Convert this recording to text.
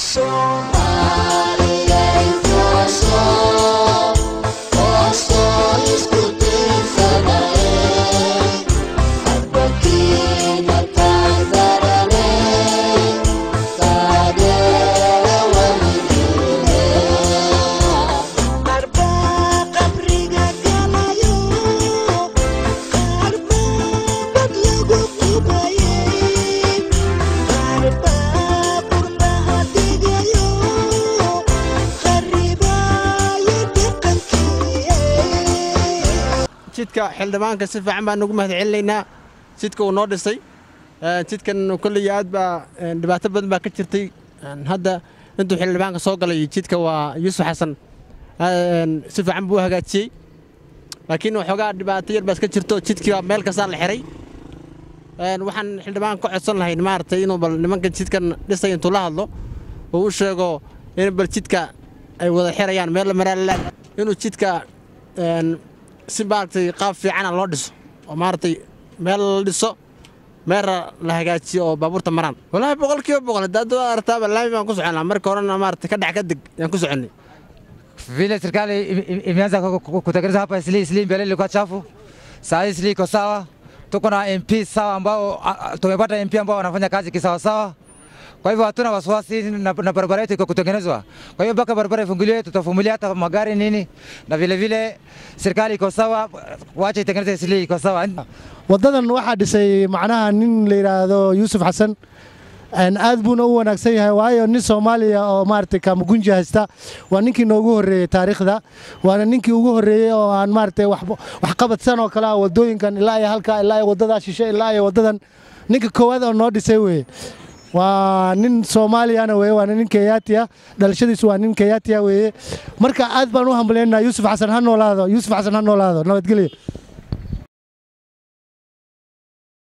jidka xildhibaanka si fiican baan ugu mahad celinaynaa jidka uu noo dhisay jidkan kolley aad baa dhibaato badan baa ka jirtay hadda intuu xildhibaanka soo galay jidka waa yuusuf xasan si fiican buu u hagaajiyey laakiin waxoogaa dhibaato yar baa iska jirto jidkii baa meel kastaa la xiray waxaan xildhibaanka ka codsan lahayn maaragtay inuu bal nimanka jidkan dhisay intuu la hadlo uu u sheego in bal jidka ay wada xirayaan meel la maraalala inuu jidka si maaragtay qaab fiicana loo dhiso oo maaragtay meel la dhiso meelna la hagaajiyo oo baabuurta maraan wallaahi boqol kiiba boqol haddaad artaaba laami baan ku soconaa marka horena maaragtay ka dhex ka deg yaan ku soconnay vile serikali imeanza kutengeneza hapa Isli, Isli mbele ilikuwa chafu, saa hii Isli iko sawa. Tuko na MP sawa ambao tumepata MP ambao wanafanya kazi kisawasawa. Kwa hivyo hatuna wasiwasi na, na barabara yetu iko kutengenezwa. Kwa hiyo mpaka barabara ifunguliwe, tutavumilia hata magari nini, na vile vile serikali iko sawa, wacha itengeneze Isli iko sawa. Wadadan waxaa dhisay macnaha nin la yidhaahdo Yuusuf Xasan aad buuna u wanaagsan yahay waayo nin soomaaliya oo maaragtay kaamagunji haysta waa ninkii noogu horreeyey taariikhda waana ninkii ugu horreeyey oo aan maaragtay waxqabadsan oo kale ah waddooyinkan ilaa iyo halkaa ilaa iyo waddadaa shishe ilaa iyo waddadan ninka koowaad oo noo dhisay weeye waa nin soomaaliyana weeye waana nin keyaatiya dhalashadiisu waa nin keyaatiya weeye marka aad baan u hambalyaynaa yuusuf xasan ha noolaado yuusuf xasan ha noolaado nabadgelyo